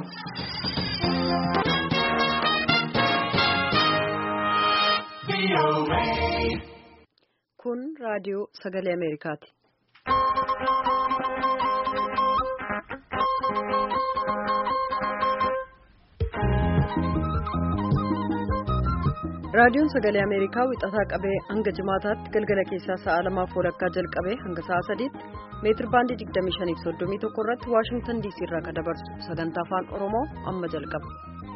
Kun raadiyoo sagalee Ameerikaati. Raadiyoon sagalee Ameerikaa wixataa qabee hanga jimaataatti galgala keessaa sa'a lamaaf walakkaa jalqabee hanga sa'a sadiitti meetir baandii 2531 irratti Waashingtan DC irraa kan dabarsu sagantaa afaan Oromoo amma jalqaba.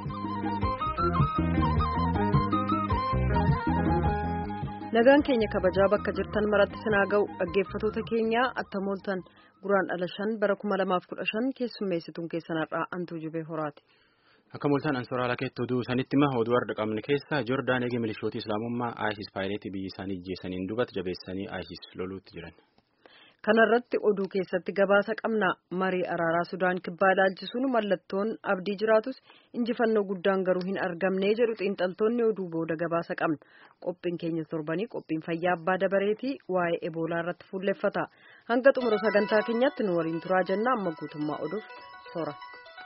Nagaan keenya kabajaa bakka jirtan maratti sinaa ga'u dhaggeeffatoota keenyaa attamooltan guraan dhala shan bara 2015 keessummeessituun keessanarraa antuu jubee horaati. Akka mul'atan ansooraalaa keetti oduu sanitti hima oduu har'a qabne keessa Joordaan eegee milishootii islaamummaa ISIS paayileetii biyya isaanii ijjeessaniin duubatti jabeessanii ISIS loluutti jiran. Kanarratti oduu keessatti gabaasa qabna marii araaraa Sudaan kibbaa ilaalchisuun mallattoon abdii jiraatus injifannoo guddaan garuu hin argamne jedhu xiinxaltoonni oduu booda gabaasa qabna. Qophiin keenya torbanii qophiin fayyaa abbaa dabareetii waa'ee eboolaa irratti fuulleffata. Hanga xumura sagantaa keenyatti nu waliin turaa jenna amma guutummaa oduuf soora.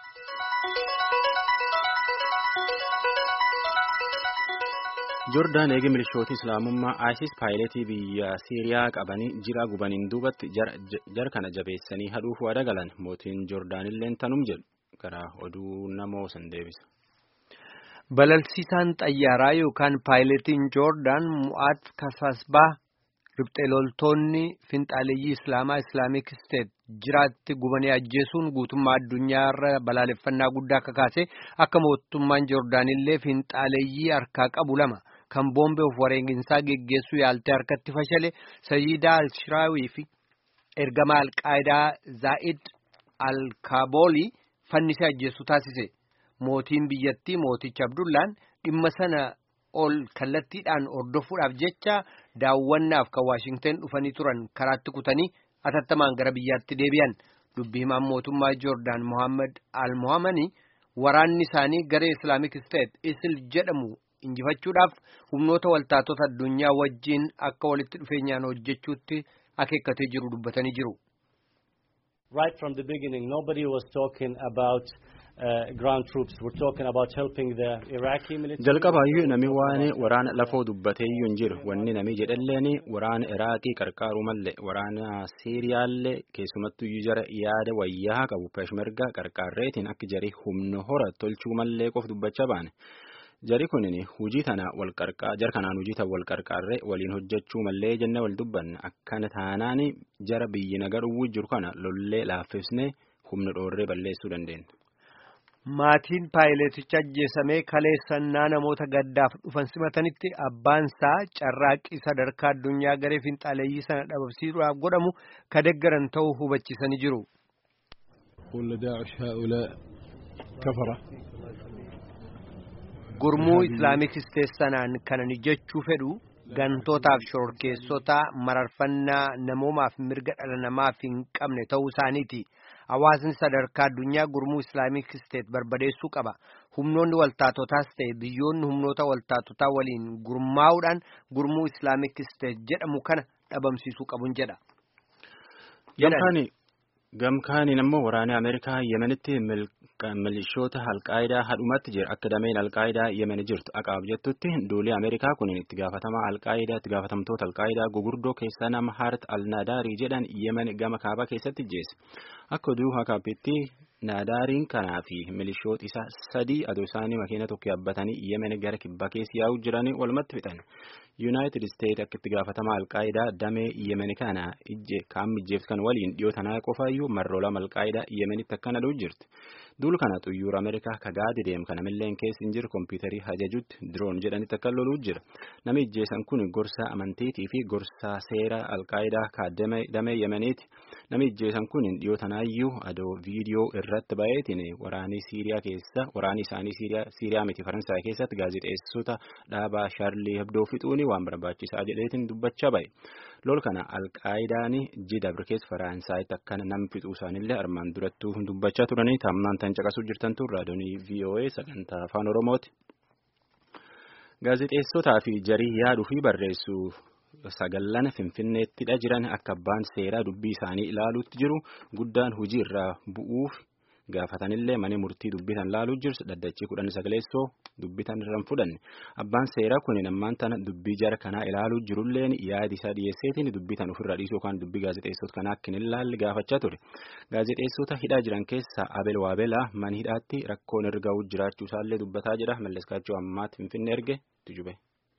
Joordaan eegee milishootii islaamummaa ISIS paayileetii biyya Siiriyaa qabanii jira gubaniin duubatti jara kana jabeessanii hadhuuf waada galan mootiin Joordaanillee tanum jedhu gara oduu namoo san deebisa. Balalsiisaan xayyaaraa yookaan paayileetiin Joordaan Mu'aat Kasasbaa riphxee loltoonni finxaaleeyyii Islaamaa Islaamik Isteet jiraatti gubanii ajjeesuun guutummaa addunyaarra balaaleffannaa guddaa akka kaase akka mootummaan Joordaanillee finxaaleeyyii harkaa qabu lama. kan boombe of wareeginsaa geggeessuu yaaltee harkatti fashale Sayyidaa Al-Shiraawii fi ergamaa Al-Qaayidaa Zaa'id Al-Kaaboolii fannisee ajjeessu taasise. Mootiin biyyattii mooticha Abdullaan dhimma sana ol kallattiidhaan hordofuudhaaf jecha daawwannaaf kan Waashingten dhufanii turan karaatti kutanii atattamaan gara biyyaatti deebi'an. Dubbii himaan mootummaa Joordaan Mohaammed Al-Mohaamanii waraanni isaanii garee Islaamik Isteet Isil jedhamu. injifachuudhaaf humnoota waltaatota addunyaa wajjiin akka walitti dhufeenyaan hojjechuutti akeekkatee jiru dubbatanii jiru. Right from the beginning nobody was talking about uh, ground troops we're talking about helping the Iraqi military. Jalqabaayyuu nami waan waraana lafoo dubbateeyyuu hin jiru wanni nami jedhalleen waraana Iraaqii qarqaaruu malee waraana Siiriyaallee keessumattuu jara yaada wayyaa qabu peshmerga qarqaarreetiin akka jarii humna hora tolchuu malee qof dubbachaa baane. Jari kunin hujii tana wal qarqaa jar kanaan hujii tan wal qarqaarree waliin hojjechuu mallee jenne wal dubbanne akkana taanaan jara biyyi nagar uwwii jiru kana lollee laaffisnee humna dhoorree balleessuu dandeenya. Maatiin paayileeticha ajjeesamee kaleessannaa namoota gaddaaf dhufan simatanitti abbaansaa carraaqqii sadarkaa addunyaa garee finxaaleeyyii sana dhabamsiisuudhaaf godhamu ka deggaran ta'uu hubachiisanii jiru. Gurmuu Islaamik Isteet sanaan kanan jechuu fedhu gantootaaf shororkeessota mararfannaa namoomaaf mirga dhala namaaf hin qabne ta'uu isaaniiti. Hawaasni sadarkaa addunyaa gurmuu Islaamik Isteet barbadeessuu qaba. Humnoonni waltaatotaas ta'e biyyoonni humnoota waltaatotaa waliin gurmaa'uudhaan gurmuu Islaamik Isteet jedhamu kana dhabamsiisuu qabuun jedha. Gamkaaniin ammoo waraanni Ameerikaa Yemenitti milishoota Alqaayidaa hadhumatti jira. Akka dameen Alqaayidaa Yemen jirtu aqaab jettutti duulii Ameerikaa kun itti gaafatamaa Alqaayidaa itti gaafatamtoota Alqaayidaa gugurdoo keessaa nama Haaret Al-Naadaarii jedhan Yemen gama kaabaa keessatti ijjeesse. Akka oduu hakaapitti Naadaariin kanaa fi milishoota isaa sadii adoo isaanii makiina tokko yaabbatanii Yemen gara kibbaa keessa yaa'uu jiranii walumatti fixan. Yuunaayitid Isteet akka itti gaafatamaa Alqaayidaa damee Yemen kana kaammi ijjeefsan waliin dhiyoo tanaa qofaayyuu marroo lama Alqaayidaa Yemenitti akkana dhuu jirti. Duul kana xuyyoora Ameerikaa ka gaadi deem kana milleen keessa hin jiru kompiitarii hajajutti diroon jedhanitti akka loluu jira. Nami ijjeessan kun gorsaa amantiitii fi gorsaa seera Alqaayidaa ka damee Yemeniiti. Nami ijjeessan kun dhiyoo tanaayyuu adoo viidiyoo irratti ba'eetiin waraanii Siiriyaa keessa waraanii isaanii Siiriyaa miti Faransaay keessatti gaazexeessota dhaabaa Shaarlii Hebdoo fixuuni waan barbaachisaa jedheetiin dubbachaa ba'e. Lol kana Alqaayidaan Jidabr keessa Faransaaytti akkana nam fixuu isaanillee armaan durattuu dubbachaa turanii taamnaan tan caqasuu jirtantu raadiyoonii VOA sagantaa afaan Oromooti. Gaazexeessotaa fi jarii yaaduu fi barreessuu sagallan finfinneettidha jiran akka abbaan seeraa dubbii isaanii ilaaluutti jiru guddaan hujii irraa bu'uuf gaafatanillee mana murtii dubbitan laaluu jirsu dhaddachii kudhan sagaleessoo dubbitan irraan fudhanne abbaan seeraa kun ammaan tana dubbii jara kanaa ilaaluu jirulleen yaadi isaa dhiyeesseetiin dubbitan ofirraa dhiisuu yookaan dubbii gaazexeessota kanaa akka hin ilaalle gaafachaa ture gaazexeessota hidhaa jiran keessaa abel waabelaa mana hidhaatti rakkoon erga jiraachuu isaallee dubbataa jira malleskaachuu ammaatti finfinnee erge tujube.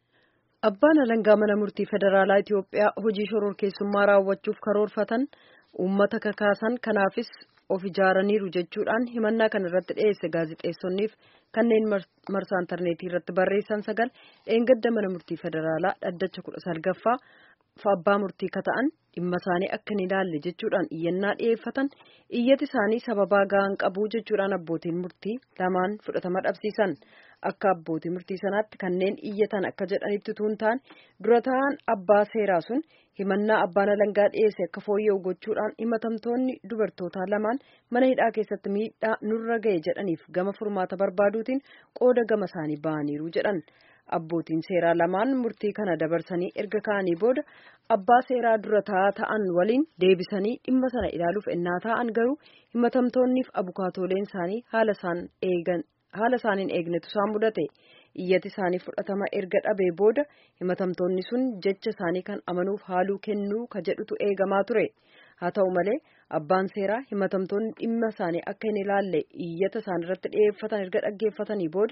Abbaan alangaa mana murtii federaalaa Itiyoophiyaa hojii shororkeessummaa raawwachuuf karoorfatan uummata kakaasan kanaafis of ijaaraniiru jechuudhaan himannaa kana irratti dhiyeesse gaazexeessonniif kanneen marsaa intarneetii irratti barreessan sagal dheengadda mana murtii federaalaa dhaddacha kudha salgaffaa abbaa murtii kata'an dhimma isaanii akka hin ilaalle jechuudhaan iyyannaa dhiyeeffatan iyyati isaanii sababaa ga'an qabu jechuudhaan abbootiin murtii lamaan fudhatama dhabsiisan akka abbootii murtii sanaatti kanneen iyyatan akka jedhanitti tuun ta'an dura ta'an abbaa seeraa sun himannaa abbaan alangaa dhiyeesse akka fooyya'u gochuudhaan himatamtoonni dubartootaa lamaan mana hidhaa keessatti miidhaa nurra ga'e jedhaniif gama furmaata barbaaduutiin qooda gama isaanii ba'aniiru jedhan. abbootiin seeraa lamaan murtii kana dabarsanii erga ka'anii booda abbaa seeraa dura taa'aa ta'an waliin deebisanii dhimma sana ilaaluuf ennaa ta'an garuu himatamtoonniif abukaatooleen isaanii haala isaan eegan haala isaaniin eegnetu isaan mudate iyyati isaanii fudhatama erga dhabee booda himatamtoonni sun jecha isaanii kan amanuuf haaluu kennuu ka jedhutu eegamaa ture haa ta'u malee abbaan seeraa himatamtoonni dhimma isaanii akka hin ilaalle iyyata isaan irratti dhiyeeffatan erga dhaggeeffatanii booda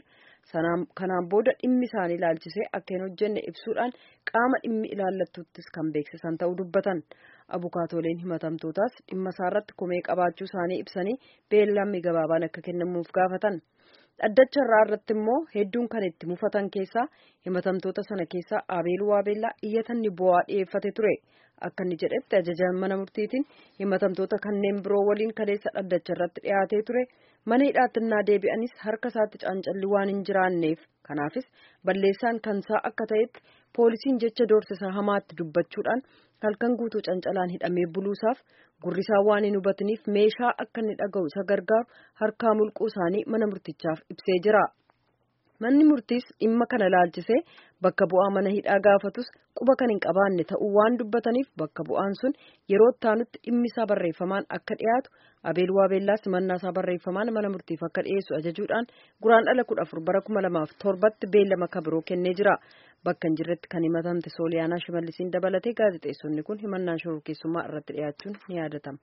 kanaan booda dhimmi isaanii ilaalchisee akka hin hojjenne ibsuudhaan qaama dhimmi ilaallatuttis kan beeksisan ta'uu dubbatan abukaatooleen himatamtootaas dhimma isaarratti komee qabaachuu isaanii ibsanii beellamni gabaabaan akka kennamuuf gaafatan. dhaddacha irraa irratti immoo hedduun kan itti mufatan keessaa himatamtoota sana keessaa abeeluu waabeellaa iyyatanni bu'aa dhiyeeffate ture akka inni jedhetti ajajaan mana murtiitiin himatamtoota kanneen biroo waliin kaleessa dhaddacha irratti dhiyaatee ture mana hidhaatti innaa deebi'anis harka isaatti caancalli waan hin jiraanneef kanaafis balleessaan kansaa akka ta'etti poolisiin jecha doorsisa hamaatti dubbachuudhaan halkan guutuu cancalaan hidhamee buluusaaf gurrisaa waan hin hubataniif meeshaa akka inni dhaga'u isa gargaaru harkaa mulquu isaanii mana murtichaaf ibsee jira. Manni murtiis dhimma kana laalchisee bakka bu'aa mana hidhaa gaafatus quba kan hin qabaanne ta'uu waan dubbataniif bakka bu'aan sun yeroo ittaanutti dhimmi isaa barreeffamaan akka dhiyaatu abeel waabeellaas simannaa isaa barreeffamaan mana murtiif akka dhiyeessu ajajuudhaan guraandhala kudha afur bara kuma lamaaf torbatti beellama kabiroo kennee jira. Bakka hin jirretti kan himatamte sooliyaanaa shimallisiin dabalatee gaazexeessonni kun himannaan shororkeessummaa irratti dhiyaachuun ni yaadatama.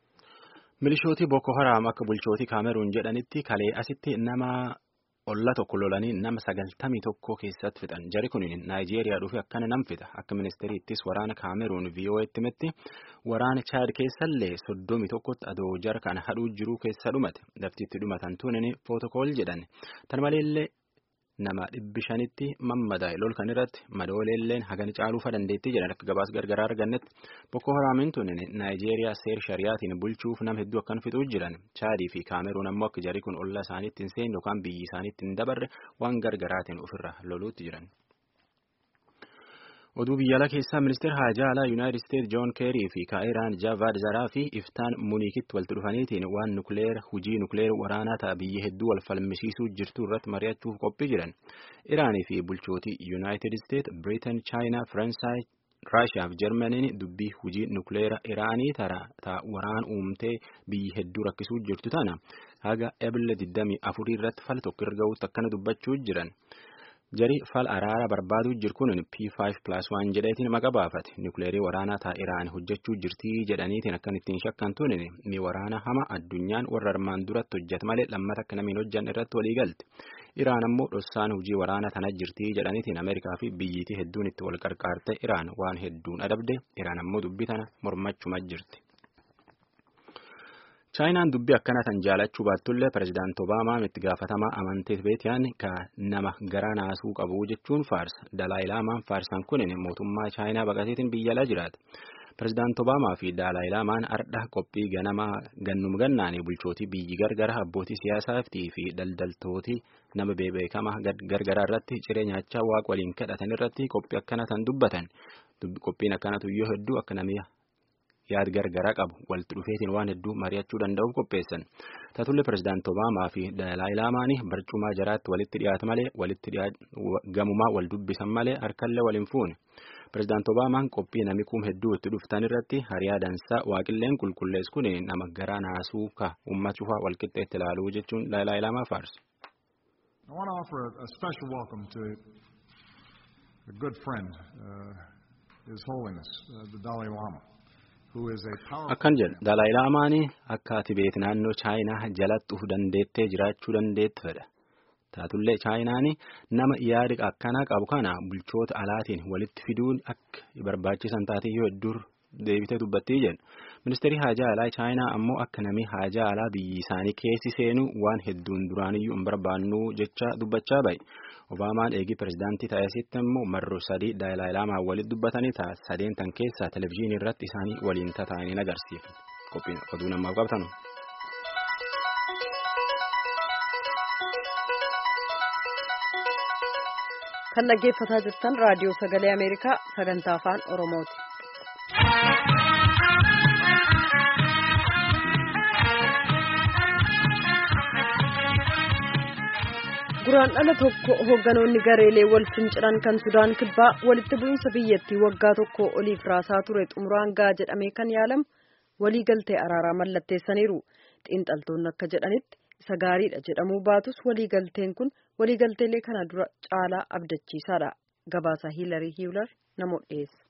Milishootii Boko Haram akka bulchootii Kaameruun jedhanitti kalee asitti nama olla tokko lolanii nama sagaltamii tokko keessatti fixan. Jari kun Naayijeeriyaa dhufe akkana nam fixa. Akka ministeeriittis waraana Kaameruun VOA'tti himetti waraana Chaad keessallee soddomii tokkotti adoo jara kana hadhuu jiruu keessa dhumate. Laftitti dhumatan tunin footokool jedhan. Tan maleellee nama dhibbi shanitti mammadaa'e lol kan irratti madooleelleen hagani caaluufa dandeettii jedhan akka gabaas gargaraa argannetti Boko Haramiin tun Naayijeeriyaa seer shariyaatiin bulchuuf nama hedduu akkan fixuu jiran chaadii fi kaameruun ammoo akka jarii kun olla isaaniitti hin seenne yookaan biyyi isaaniitti hin dabarre waan gargaraatiin ofirra loluutti jiran. oduu biyyaalaa keessaa ministeera haajaa alaa yuunaayitid isteet joon keerii fi kaa'iraan jaavaad zaraa fi iftaan muniikitti walitti dhufaniitiin waan nukleer hujii nukleer waraanaa ta'a biyya hedduu wal falmisiisuu jirtu irratti mari'achuuf qophii jiran iraanii fi bulchootii yuunaayitid isteet biriitan chaayinaa faransaay raashiyaa fi jarmaniin dubbii hujii nukleera iraanii ta'a waraan uumtee biyyi hedduu rakkisuu jirtu tana haga ebile 24 irratti fal tokko erga akkana dubbachuu jiran. jari fal araara barbaaduu jiru kun P5+1 jedheetiin maqa baafate nukleerii waraanaa ta'a Iraan hojjechuu jirtii jedhaniitiin akkan ittiin shakkan tunin ni waraana hama addunyaan warra armaan duratti hojjeta malee lammata akka namiin hojjan irratti walii galte Iraan ammoo dhossaan hojii waraana tana jirtii jedhaniitiin Ameerikaa fi biyyiitii hedduun itti wal qarqaarte Iraan waan hedduun adabde Iraan ammoo dubbii tana mormachuma jirti. chaayinaan dubbii akkana tan jaalachuu baattullee pirezidaant obaamaan itti gaafatamaa amantii beetiyaan ka nama gara naasuu qabu jechuun faarsa dalaayi laamaan faarsan kunin mootummaa chaayinaa baqateetiin biyya alaa jiraata pirezidaant obaamaa fi dalaayi laamaan ardha qophii ganamaa gannum gannaanii bulchootii biyyi gargara abbootii siyaasaa fi daldaltootii nama beekamaa gargaraa irratti ciree nyaachaa waaqa waliin kadhatan irratti qophii akkana tan dubbatan qophiin akkanatu yoo hedduu akka namni yaad gargaraa qabu walitti dhufeetiin waan hedduu mari'achuu danda'uuf qopheessan taatullee pirezidaant obaamaa fi dalaayi laamaanii barcumaa jaraatti walitti dhiyaatu malee walitti gamumaa wal dubbisan malee harkallee waliin fuune Pireezidaant Obaamaan qophii namni kum hedduu itti dhuftan irratti hariyaa dansaa waaqilleen qulqulleessu kun nama garaa naasuu ka uummata cufaa walqixxeetti ilaaluu jechuun Dalai Laamaa faarsu. I want to offer a, a special welcome to a good friend, uh, His Holiness, uh, the Dalai Lama, who is a powerful. Akkan jedhu Dalai Laamaan akka Tibeet naannoo Chaayinaa jalatti uf dandeettee jiraachuu dandeetti fedha. Taatullee Chaayinaan nama yaada akkanaa qabu kana bulchoota alaatiin walitti fiduun akka barbaachisan taatiyyoo hedduu deebitee dubbattii jedhu. Ministeerri haajaa alaa Chaayinaa ammoo akka namni haajaa alaa biyyi isaanii keessi seenu waan hedduun duraaniyyuu hin barbaannu jecha dubbachaa bahe. Obaamaan eegii pirezidaantii ta'esitti immoo marro sadii Dalai Laamaa walitti dubbatanii ta'a sadeen tan keessaa televizyiinii irratti isaanii waliin tataa'anii agarsiisu. Qophiin oduu namaaf qabnu. kan dhaggeeffataa jirtan raadiyoo sagalee ameerikaa sagantaa afaan oromooti. guraan dhala tokko hoogganoonni gareelee wal finciran kan sudaan kibbaa walitti bu'iinsa biyyattii waggaa tokko oliif raasaa ture xumuraan gaa jedhamee kan yaalamu waliigaltee araaraa mallatteessaniiru xiinxaltoonni akka jedhanitti isa gaariidha jedhamuu baatus waliigalteen kun waliigalteelee kana dura caalaa abdachiisaadha gabaasa hiilarii hiilar namoota dhiyeessa.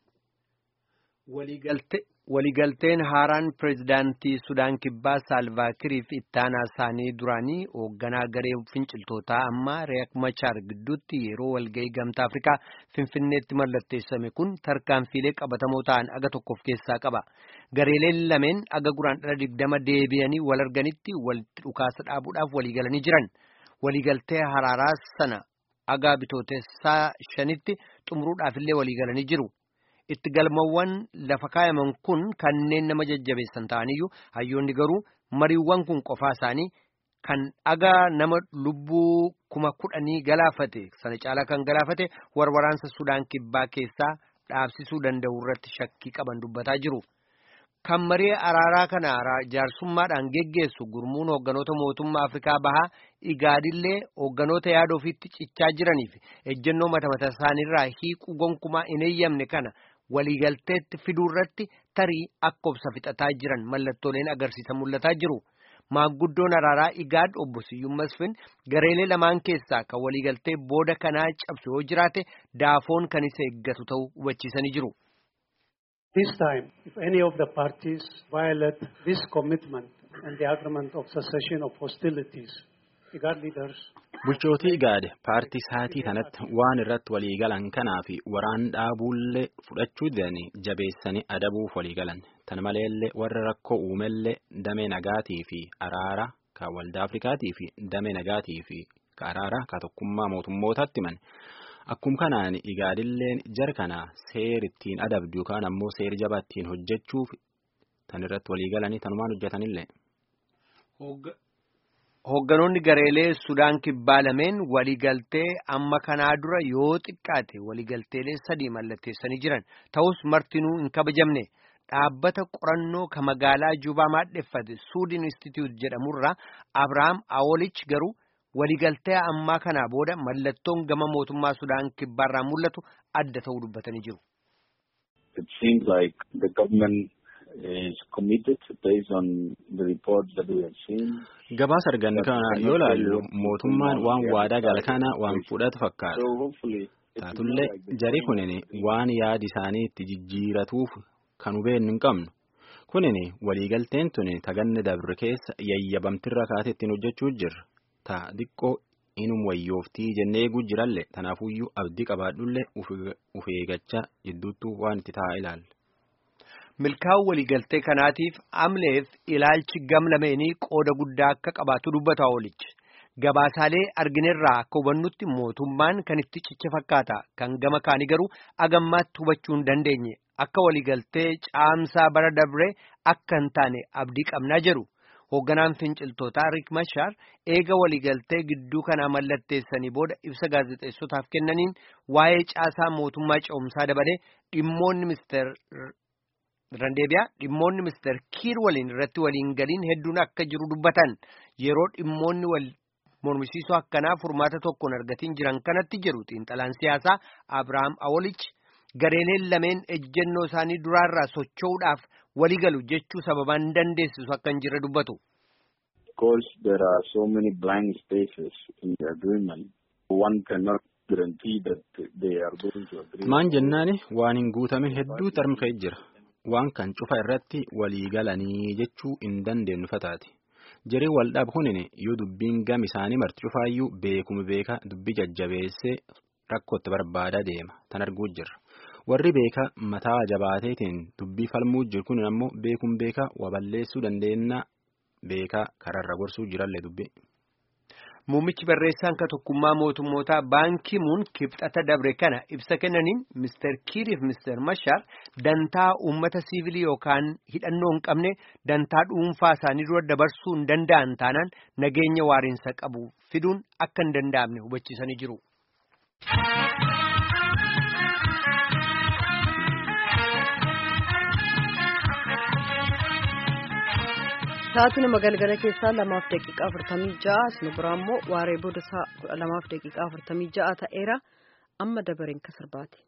waliigalteen haaraan pireezidaantii sudaan kibbaa saalvaakiriif ittaanaa isaanii duraanii hoogganaa garee finciltootaa ammaa reek machaar gidduutti yeroo walga'ii gamtaa afrikaa finfinneetti mallatteessame kun tarkaanfiilee qabatamoo ta'an aga tokkoof keessaa qaba gareeleen lameen aga guraan dhala digdama deebi'anii wal arganitti walitti dhukaasa dhaabuudhaaf waliigalanii jiran waliigaltee haraaraa sana aga bitootessaa shanitti xumuruudhaafillee waliigalanii jiru. itti galmawwan lafa kaayaman kun kanneen nama jajjabeessan ta'aniyyuu hayyoonni garuu mariiwwan kun qofaa isaanii kan dhagaa nama lubbuu kuma kudhanii galaafate sana caalaa kan galaafate warwaraansa sudaan kibbaa keessaa dhaabsisuu danda'u irratti shakkii qaban dubbataa jiru. Kan marii araaraa kana jaarsummaadhaan geggeessu gurmuun hoogganoota mootummaa Afrikaa bahaa igaadillee hoogganoota yaada ofiitti cichaa jiraniif ejjennoo mata mata isaaniirraa hiiquu gonkumaa hin eeyyamne kana waliigalteetti fiduu irratti tarii akka obsa fixataa jiran mallattooleen agarsiisa mul'ataa jiru. Maanguddoon araaraa Igaad obbo Siyyuun Masfin gareelee lamaan keessaa kan waliigaltee booda kanaa cabsu yoo jiraate daafoon kan isa eeggatu ta'uu hubachiisanii jiru. This time, if any of the parties violate this commitment and the agreement of cessation of hostilities, IGAD leaders Bulchootii Igaad paartii saatii kanatti waan irratti waliigalan kanaa fi waraan dhaabuullee fudhachuu didanii jabeessanii adabuuf waliigalan. Tan maleellee warra rakkoo uumellee damee nagaatii fi araara kan waldaa Afrikaatii fi damee nagaatii fi ka araara ka tokkummaa mootummootaatti himan. Akkuma kanaan Igaadilleen jara kana seer ittiin adabdu yookaan ammoo seer jabaa ittiin hojjechuuf tan irratti waliigalanii tanumaan hojjetanillee. Hoogganoonni gareelee Sudaan kibbaa lameen waliigaltee amma kanaa dura yoo xiqqaate waliigalteelee sadii mallatteessanii jiran ta'us martinuu hin kabajamne dhaabbata qorannoo ka magaalaa Jubaa maadheffate Suudin Institute jedhamurraa Abrahaam Awolich garuu waliigaltee ammaa kanaa booda mallattoon gama mootummaa Sudaan kibbaarraa mul'atu adda ta'uu dubbatanii jiru. It seems like the government is committed based on the reports that we have seen. Gabaasa arganne kana yoo ilaallu mootummaan waan waadaa gala kana waan fudhatu fakkaata. So hopefully Taatullee jari kunin waan yaadi isaanii itti jijjiiratuuf kan hubeennu hin qabnu. Kunin waliigalteen tuni taganne dabre keessa yayyabamtirra kaatee ittiin hojjechuu jirra. Ta diqqoo inum wayyooftii jennee eeguu jirallee tanaafuyyuu abdii qabaadhullee uf eegachaa jidduuttuu waan itti taa'aa ilaalla. Milkaa'uu waliigaltee kanaatiif amleef ilaalchi gam lameenii qooda guddaa akka qabaatu dubbata Awolichi. Gabaasaalee arginerraa akka hubannutti mootummaan kan itti ciche fakkaata. Kan gama kaanii garuu agammaatti hubachuu hin dandeenye. Akka waliigaltee caamsaa bara dabree akka hin taane abdii qabnaa jedhu. Hoogganaan finciltootaa Riik Mashaar eega waliigaltee gidduu kanaa mallatteessanii booda ibsa gaazexeessotaaf kennaniin waa'ee caasaa mootummaa ce'umsaa dabalee dhimmoonni ministeer Randeebiyaa dhimmoonni ministeer Kiir waliin irratti waliin galiin hedduun akka jiru dubbatan yeroo dhimmoonni wal mormisiisoo akkanaa furmaata tokkoon argatiin jiran kanatti jiru xiinxalaan siyaasaa Abrahaam Awolich gareeleen lameen ejjennoo isaanii duraarraa socho'uudhaaf waliigalu jechuu sababaan dandeessisu akka hin jirre dubbatu. Of course, there are so many blank spaces in the agreement. One cannot guarantee that they are going to agree. Maan jennaani waan hin guutamin hedduu tarmkee jira. Waan kan cufa irratti walii galanii jechuu hin dandeenyu fataati. Jiree waldhaab hunin yoo dubbiin gam isaanii marti cufaayyuu beekuma beeka dubbii jajjabeessee rakkootti barbaadaa deema. Tan arguu jirra. Warri beeka mataa jabaateetiin dubbii falmuu jiru kun ammoo beekuun beeka waa balleessuu dandeenya beekaa kararra gorsuu jirallee dubbii. Muummichi barreessaan ka tokkummaa mootummootaa baankii muun kibxata dabre kana ibsa kennaniin Mr. Kiiriif Mr. Mashar dantaa uummata siivilii yookaan hidhannoo hin qabne dantaa dhuunfaa isaanii dura dabarsuu hin danda'an taanaan nageenya waariinsa qabu fiduun akka hin danda'amne hubachiisanii jiru. Sa'aatii nama galgala keessaa lamaaf daqiiqaa afurtamii ja'a asuma biraa immoo waaree booda sa'a kudha lamaaf daqiiqaa afurtamii ja'a ta'eera amma dabareen kan sirbaati.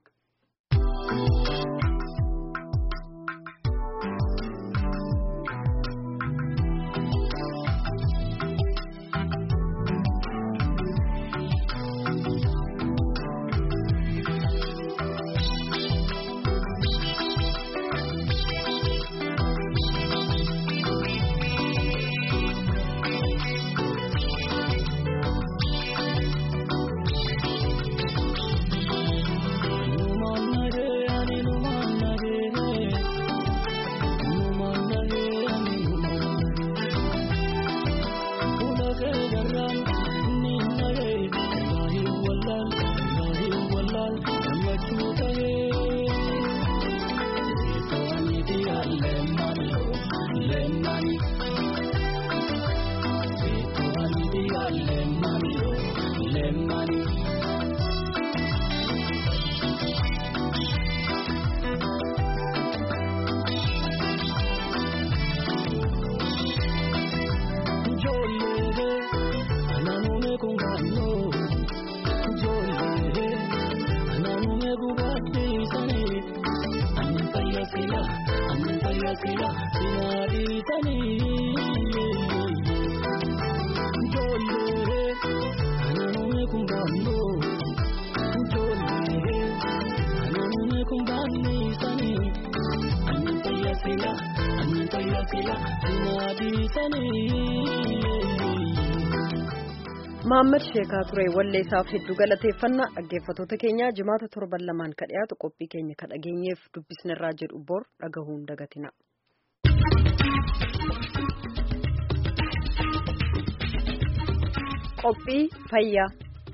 Mahammad Sheekaa ture walleessaaf hedduu galateeffannaa dhaggeeffatoota keenya jimaata torban lamaan ka dhiyaatu qophii keenya ka dhageenyeef dubbisnerraa jedhu bor dhagahuun dagatina. Qophii fayyaa.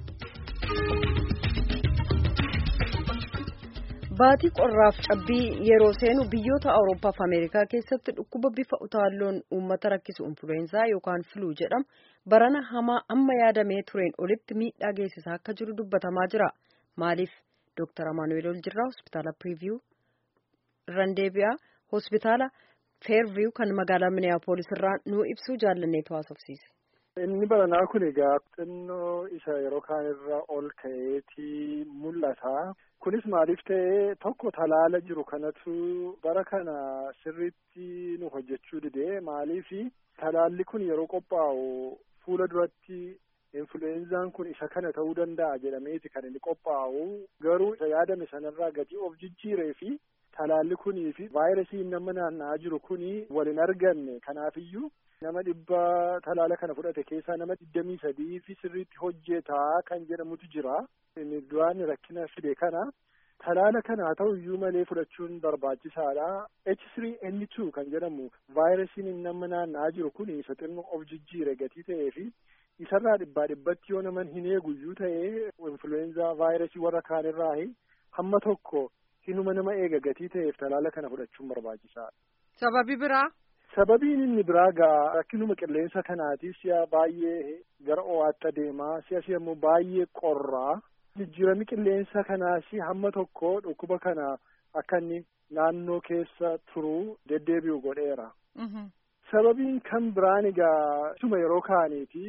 Baatii qorraaf cabbii yeroo seenu biyyoota Awurooppaa fi Ameerikaa keessatti dhukkuba bifa utaalloon uummata rakkisu influensaa yookaan filuu jedhamu barana hamaa amma yaadamee tureen olitti miidhaa geessisaa akka jiru dubbatamaa jira. Maaliif Dr. Amaanuel Oljirraa hospitaala Piriiviyuu irraan deebi'aa hospitaala Feerviyuu kan magaalaa Miniyaapolis irraa nuu ibsuu jaallanneetu haasofsiise. Inni baranaa kun egaa xinnoo isa yeroo kaan irra ol ka'eetii mul'ata. Kunis maaliif ta'ee tokko talaala jiru kanatu bara kana sirriitti nu hojjechuu didee maaliifi talaalli kun yeroo qophaa'u fuula duratti influenzaan kun isa kana ta'uu danda'a jedhameeti kan inni qophaa'u garuu isa yaadame sanarraa gatii of jijjiiree fi talaalli kunii fi vaayirasiin nama naanna'aa jiru kuni wal hin arganne kanaafiyyuu nama dhibba talaala kana fudhate keessaa nama digdamii sadii fi sirriitti hojjetaa kan jedhamutu jira. Inni duraan rakkina fide kana talaala kana haa ta'u iyyuu malee fudhachuun barbaachisaadha. H3N2 kan jedhamu vaayirasiin nama naanna'aa jiru kun isa xinnoo of jijjiire gatii ta'ee fi isarraa dhibbaa dhibbatti yoo naman hin eeguyyuu ta'ee influenza vaayirasii warra kaanirraa hamma tokko hinuma nama eega gatii ta'eef talaala kana fudhachuun barbaachisaadha. Sababi biraa? Sababiin inni biraa gaa rakkinuma qilleensa kanaatiif si'a baay'ee gara ho'aatti adeemaa si'a si'a immoo baay'ee qorraa jijjiirami qilleensa kanaas hamma tokko dhukkuba kana akka inni naannoo keessa turuu deddeebi'u godheera. Sababiin kan biraan egaa isuma yeroo kaaniiti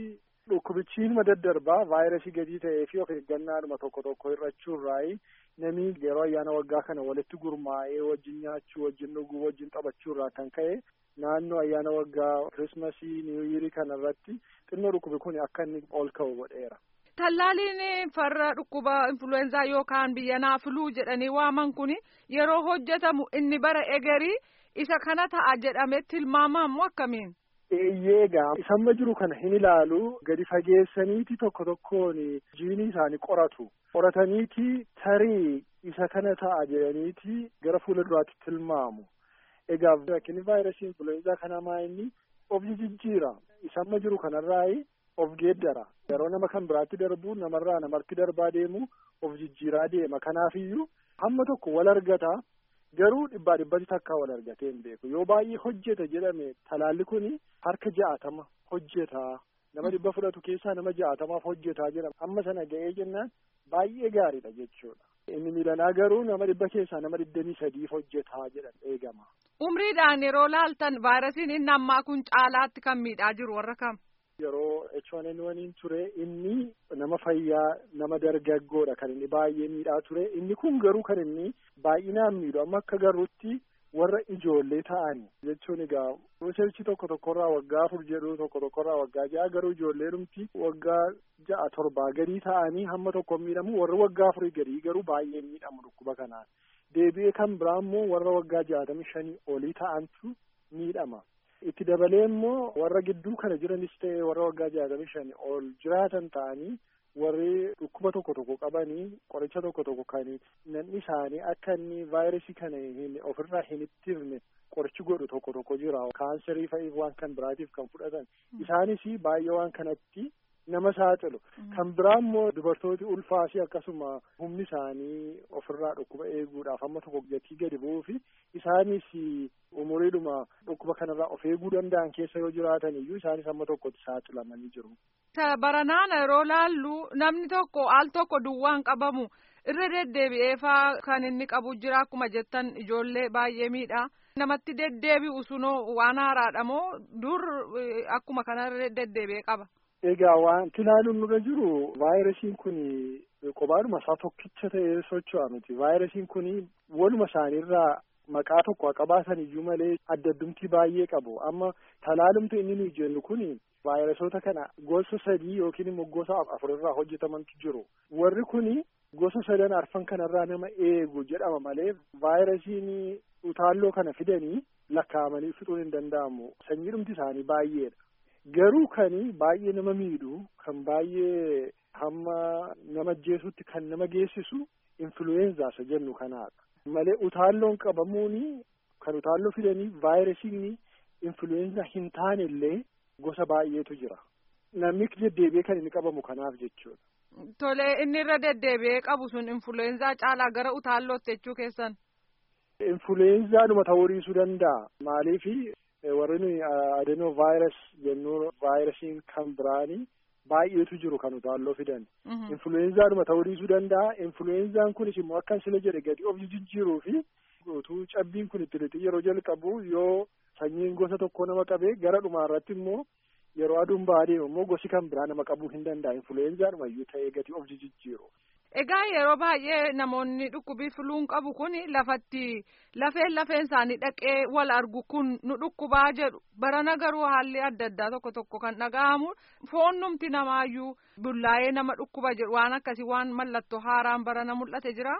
dhukkubichi ilma daddarbaa vaayirasii gadii ta'ee fi of eeggannaadhuma tokko tokko hir'achuurraayi namni yeroo ayyaana waggaa kana walitti gurmaa'ee wajjin nyaachuu wajjin dhuguu wajjin taphachuurraa kan ka'e naannoo ayyaana waggaa kirismasii niwuyirii kana irratti xinnoo dhukkubi kun akka inni ol ka'u godheera. Tallaaliin farra dhukkuba influenzaa yookaan biyyanaa filuu jedhanii waaman kun yeroo hojjetamu inni bara egerii isa kana ta'a jedhamee tilmaamamu akkamiin? Eeyyee egaa isamma jiru kana hin ilaalu gadi fageessaniiti tokko tokkoon jiinii isaanii qoratu qorataniiti tarii isa kana ta'a jedhaniiti gara fuula duraatti tilmaamu. Egaa rakkinni vaayirasii influenzaa kanaa maa inni of jijjiira isamma jiru kanarraayi of geeddara yeroo nama kan biraatti darbu namarraa namatti darbaa deemu of jijjiiraa deema kanaafiyyuu hamma tokko wal argata garuu dhibbaa dhibbatti takkaa wal argatee hin beeku yoo baay'ee hojjeta jedhame talaalli kun harka ja'atama hojjeta nama dhibba fudhatu keessaa nama ja'atamaaf hojjetaa jedhama amma sana ga'ee jennaan baay'ee gaariidha jechuudha. Inni miilanaa garuu nama dhibba keessaa nama digdamii sadiif hojjetaa jedhan eegama. Umriidhaan yeroo laaltan vaayirasiin inni ammaa kun caalaatti kan miidhaa jiru warra kam? Yeroo H1N1 ture inni nama fayyaa nama dargaggoodha kan inni baay'ee miidhaa ture inni kun garuu kan inni baay'inaan miidhu amma akka garruutti warra ijoollee ta'ani jechuun egaa riisarchii tokko tokkorraa waggaa afur jedhu tokko tokkorraa waggaa ja'a garuu ijoollee dhumti waggaa ja'a torbaa gadii ta'anii hamma tokko miidhamu warra waggaa afurii gadii garuu baay'ee miidhamu dhukkuba kanaan deebi'ee kan biraa immoo warra waggaa jaatamii shanii olii ta'antu miidhama. itti dabalee immoo warra gidduu kana jiranis ta'e warra waggaa jaatamii shanii ol jiraatan ta'anii warri dhukkuba tokko tokko qabanii qoricha tokko tokko kan namni isaanii akka inni vaayirasii kana hin ofirraa hin ittifne qorichi godhu tokko tokko jira kaanserii fa'iif waan kan biraatiif kan fudhatan isaanis baay'ee waan kanatti nama saaxilu kan biraa immoo dubartooti ulfaasi akkasuma humni isaanii ofirraa dhukkuba eeguudhaaf amma tokko gatii gadi bu'uu fi isaanis umuriidhuma dhukkuba kanarraa of eeguu danda'an keessa yoo jiraatan iyyuu isaanis amma tokkotti saaxilamanii jiru. Baranaan yeroo laallu namni tokko al tokko duwwaan qabamu irra deddeebi'ee faa kan inni qabu jira akkuma jettan ijoollee baay'ee miidha. Namatti deddeebi'u sunoo waan haaraadha moo dur akkuma kanarra deddeebi'ee qaba. Egaa wanti ilaaluun nurra jiru vaayirasiin kun kophaadhuma isaa tokkicha ta'ee socho'a miti. Vaayirasiin kun waluma isaaniirraa maqaa tokko qabaatan iyyuu malee adda addumtii baay'ee qabu. Amma talaalumti inni nuyi jennu kun vaayirasoota kana gosa sadii yookiin immoo gosa afurirraa hojjetamantu jiru. Warri kun gosa sadan arfan kanarraa nama eegu jedhama malee vaayirasiin utaalloo kana fidanii lakkaa'amanii fixuun hin danda'amu. Sanyiidhumti isaanii baay'eedha. Garuu kan baay'ee nama miidhu kan baay'ee hamma nama ajjeesutti kan nama geessisu influenza isa jennu kanaadha. Malee utaalloon qabamuun kan utaalloo fidanii vaayirasiin influenza hin taane illee gosa baay'eetu jira. Namni deddeebi'ee kan inni qabamu kanaaf jechuudha. Tole inni irra deddeebi'ee qabu sun influenza caalaa gara utaallootti jechuu keessan. Influenzaadhuma ta'uu dhiisuu danda'a. Maaliifi warri nuyi adenoo vaayirus jennu vaayirasiin kan biraanii baay'eetu jiru kan utaalloo fidan. Influenzaadhuma ta'uu dhiisuu danda'a. Influenzaan kunis immoo akkan sila jedhe gadi of jijjiiruu fi utuu cabbiin kun itti lixii yeroo jalqabu yoo sanyiin gosa tokko nama qabee gara dhumaa irratti immoo yeroo aduun ba'aa deemu immoo gosi kan biraa nama qabuu hin danda'a. Influenzaadhuma iyyuu ta'ee gadi of jijjiiru. Egaa yeroo baay'ee namoonni dhukkubii filuun qabu kun lafatti lafeen lafeen isaanii dhaqee wal argu kun nu dhukkubaa jedhu barana garuu haalli adda addaa tokko tokko kan dhaga'amu foonnumti namaayyuu bullaa'ee nama dhukkuba jedhu waan akkasii waan mallattoo haaraan barana mul'ate jira.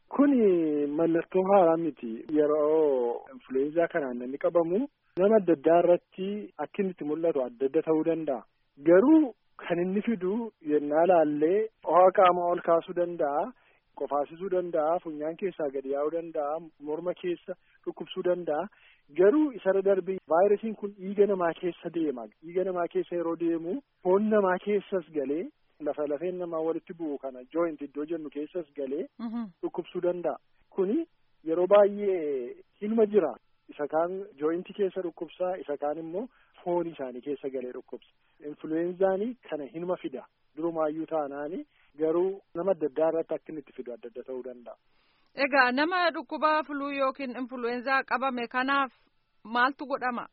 Kuni mallattoo haaraa miti yeroo influenza kanaan namni qabamu nama adda addaa irratti akka inni itti mul'atu adda adda ta'uu danda'a garuu. Kan inni fidu yennaa laallee ho'a qaamaa ol kaasuu danda'a. Qofaasisuu danda'a. Funyaan keessaa gadi yaa'uu danda'a. Morma keessa dhukkubsuu danda'a. Garuu isarra darbee vaayirasiin kun dhiiga namaa keessa deema. Dhiiga namaa keessa yeroo deemu foon namaa keessas galee lafa lafeen namaa walitti bu'u kana joint iddoo jennu keessas galee dhukkubsuu danda'a. Kuni yeroo baay'ee hilma jira. Isa kaan jointi keessa dhukkubsaa isa kaan immoo foon isaanii keessa galee dhukkubsa. Influenzaanii kana hinuma fida. Durumaayyuu taanaani garuu nama adda addaa irratti akka inni itti fidu adda adda ta'uu danda'a. Egaa nama dhukkuba filuu yookiin influenzaa qabame kanaaf maaltu godhama?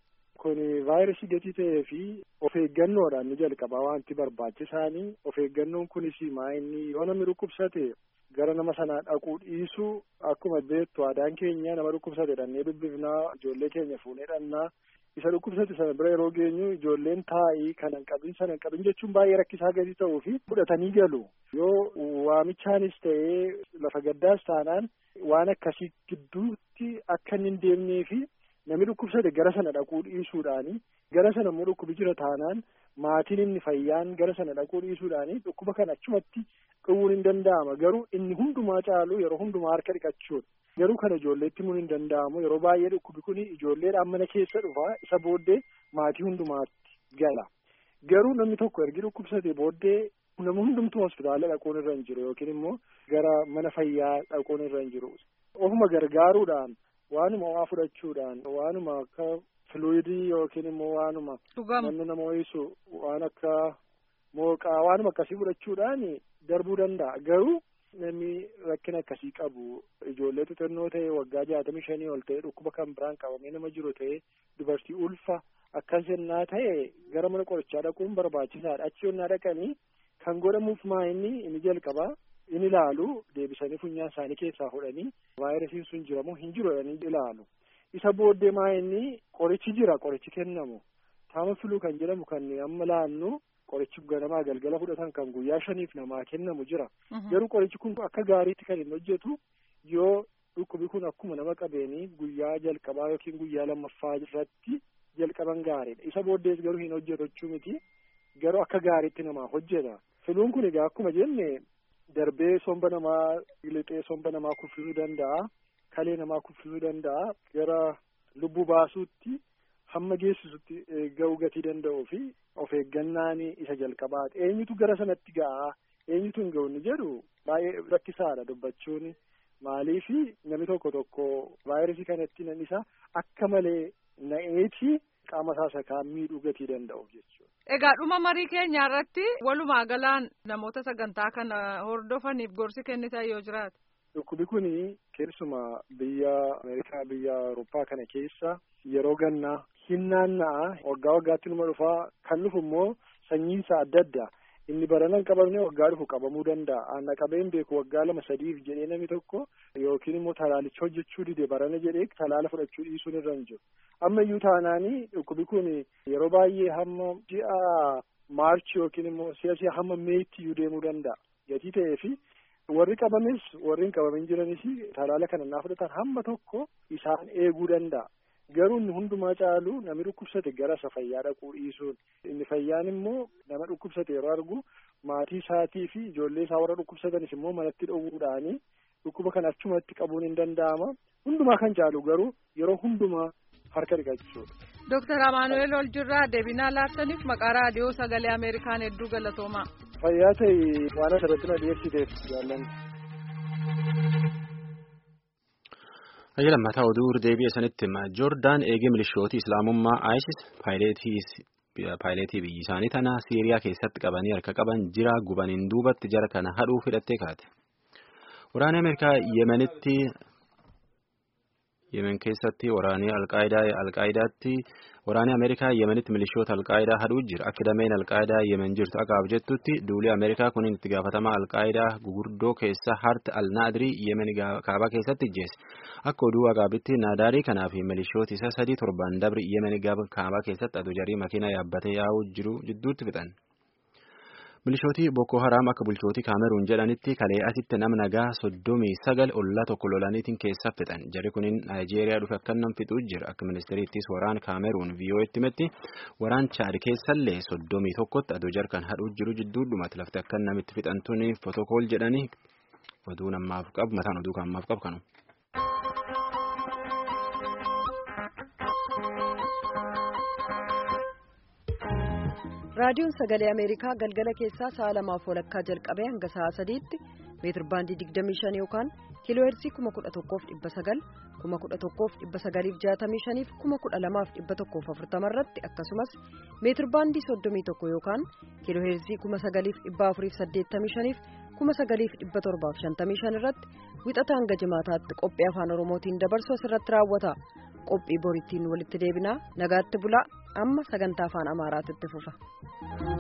kun vaayirasii gatii ta'ee fi of eeggannoodhaan ni jalqaba wanti barbaachisaanii of eeggannoon kunis maa inni yoo namni dhukkubsate gara nama sanaa dhaquu dhiisuu akkuma beektu aadaan keenya nama dhukkubsate dhannee dubbifnaa ijoollee keenya fuunee dhannaa isa dhukkubsate sana bira yeroo geenyu ijoolleen taa'ii kan hin qabin sana hin qabin jechuun baay'ee rakkisaa gadi ta'uu fi fudhatanii galu yoo waamichaanis ta'ee lafa gaddaas taanaan waan akkasii gidduutti akka inni hin deemnee fi namni dhukkubsate gara sana dhaquu dhiisuudhaani gara sana immoo dhukkubi jira taanaan maatiin inni fayyaan gara sana dhaquu dhiisuudhaani dhukkuba kana achumatti dhowwuun hin danda'ama garuu inni hundumaa caalu yeroo hundumaa harka dhiqachuudha. garuu kana ijoolleetti himuun hin danda'amu yeroo baay'ee dhukkubi kun ijoolleedhaan mana keessa dhufa isa booddee maatii hundumaatti gala garuu namni tokko ergi dhukkubsate booddee nama hundumtuu hospitaala dhaquun irra hin jiru yookiin immoo gara mana fayyaa dhaquun irra hin jiru ofuma gargaaruudhaan waanuma waa fudhachuudhaan waanuma akka filuidii yookiin immoo waanuma namni nama ho'isu waan akka mooqaa waanuma akkasii fudhachuudhaan darbuu danda'a garuu. namni rakkina akkasii qabu ijoollee xixinnoo ta'e waggaa jaatamii shanii ol ta'e dhukkuba kan biraan qabamee nama jiru ta'e dubartii ulfa akkas jennaa ta'e gara mana qorichaa dhaquun barbaachisaadha achi yonnaa dhaqanii kan godhamuuf maa inni inni jalqabaa in ilaalu deebisanii funyaan isaanii keessaa fudhanii vaayirasiin sun jiramoo hin jiru jedhanii ilaalu isa booddee maa inni qorichi jira qorichi kennamu taama filuu kan jedhamu kan amma laannu qorichi ganamaa galgala fudhatan kan guyyaa shaniif namaa kennamu jira garuu qorichi kun akka gaariitti kan hin hojjetu yoo dhukkubi kun akkuma nama qabeenii guyyaa jalqabaa yookiin guyyaa lammaffaa irratti jalqaban gaariidha isa booddees garuu hin hojjetu jechuu miti garuu akka gaariitti namaa hojjeta filuun kun egaa akkuma jenne darbee somba namaa lixee somba namaa kuffisuu danda'a kalee namaa kuffisuu danda'a gara lubbuu baasuutti hamma geessisutti ga'uu gatii danda'uu fi of eeggannaan isa jalqabaati eenyutu gara sanatti ga'a eenyutu hin ga'u ni jedhu baay'ee rakkisaadha dubbachuun maaliifi namni tokko tokko vaayirasii kanatti nan isa akka malee na'eeti qaama isaa sakaa miidhuu gatii danda'uuf jechuudha. Egaa dhuma marii keenya irratti walumaa galaan namoota sagantaa kana hordofaniif gorsi kennitan yoo jiraate. Dhukkubi kun keessumaa biyya Ameerikaa biyya Awurooppaa kana keessa yeroo gannaa hin naanna'a waggaa waggaatti numa dhufaa kan dhufu immoo sanyiinsa adda addaa inni barana hin qabamne waggaa dhufu qabamuu danda'a aanna qabeen beeku waggaa lama sadiif jedhee namni tokko yookiin immoo talaalicha hojjechuu dide barana jedhee talaala fudhachuu dhiisuun irra hin jiru amma iyyuu taanaanii dhukkubi kun yeroo baay'ee hamma ji'a maarchi yookiin immoo si'a si'a hamma meetti iyyuu deemuu danda'a gatii ta'ee fi warri qabames warri hin qabamin jiranis talaala kana naa fudhatan hamma tokko isaan eeguu danda'a. garuu inni hundumaa caalu namni dhukkubsate gara isa fayyaa dhaquu dhiisuun inni fayyaan immoo nama dhukkubsate yeroo argu maatii isaatii fi ijoollee isaa warra dhukkubsatanis immoo manatti dhowwuudhaanii dhukkuba kana achumatti qabuun hin danda'ama hundumaa kan caalu garuu yeroo hundumaa harka dhiqachuudha. Dooktar Amaanu'eel Oljirraa deebinaa laattaniif maqaa raadiyoo sagalee Ameerikaan hedduu galatoomaa. Fayyaa ta'e waan asirratti na dhiyeessiteef jaallanne. Hayya lammataa oduu deebi'e sanitti hima. Joordaan eegee milishootii Islaamummaa ISIS paayileetii biyyi isaanii tana Siiriyaa keessatti qabanii harka qaban jira gubaniin duubatti jara kana hadhuuf hidhattee kaate. Waraanni Ameerikaa Yemenitti Yemen keessatti waraanni Alqaayidaatti waraanni Ameerikaa Yemenitti milishoota Alqaayidaa hadhuu jira. Akka dameen Alqaayidaa Yemen jirtu akaaf jettutti duuli Ameerikaa kun itti gaafatama Alqaayidaa gugurdoo keessa Hart al-Naadirii Yemen kaabaa keessatti ijjeesse. Akka oduu agaabitti naadaarii kanaa fi milishooti isa sadii torban dabri Yemen kaabaa keessatti aduu jarii makiina yaabbatee yaa'uu jiru jidduutti fixan. Milishootii Boko Haram akka bulchootii Kaameruun jedhanitti kalee asitti nama nagaa soddomii sagal ollaa tokko lolaniitiin keessa fixan. Jarri kunin Naayijeeriyaa dhufe akka nam fixuu jira. Akka ministeeriittis waraan Kaameruun VOA'tti himetti waraan Chaad keessallee soddomii tokkotti aduu jarkan hadhuu jiru jidduudhumatti lafti akka namitti fixantuun fotokool jedhanii oduu namaaf qabu mataan oduu kan qabu kanu. raadiyoon sagalee ameerikaa galgala keessaa sa'a lamaaf walakkaa jalqabee hanga sa'a sadiitti meetir baandii 25 yookaan kiiloo heerzii 11,900 11,965 fi 12,140 irratti akkasumas meetir baandii 31 yookaan kiiloo heerzii 9,485 fi 9,755 irratti wixata hanga jimaataatti qophii afaan oromootiin dabarsu asirratti raawwata qophii borittiin walitti deebinaa nagaatti bulaa amma sagantaa afaan amaaraatti fufa.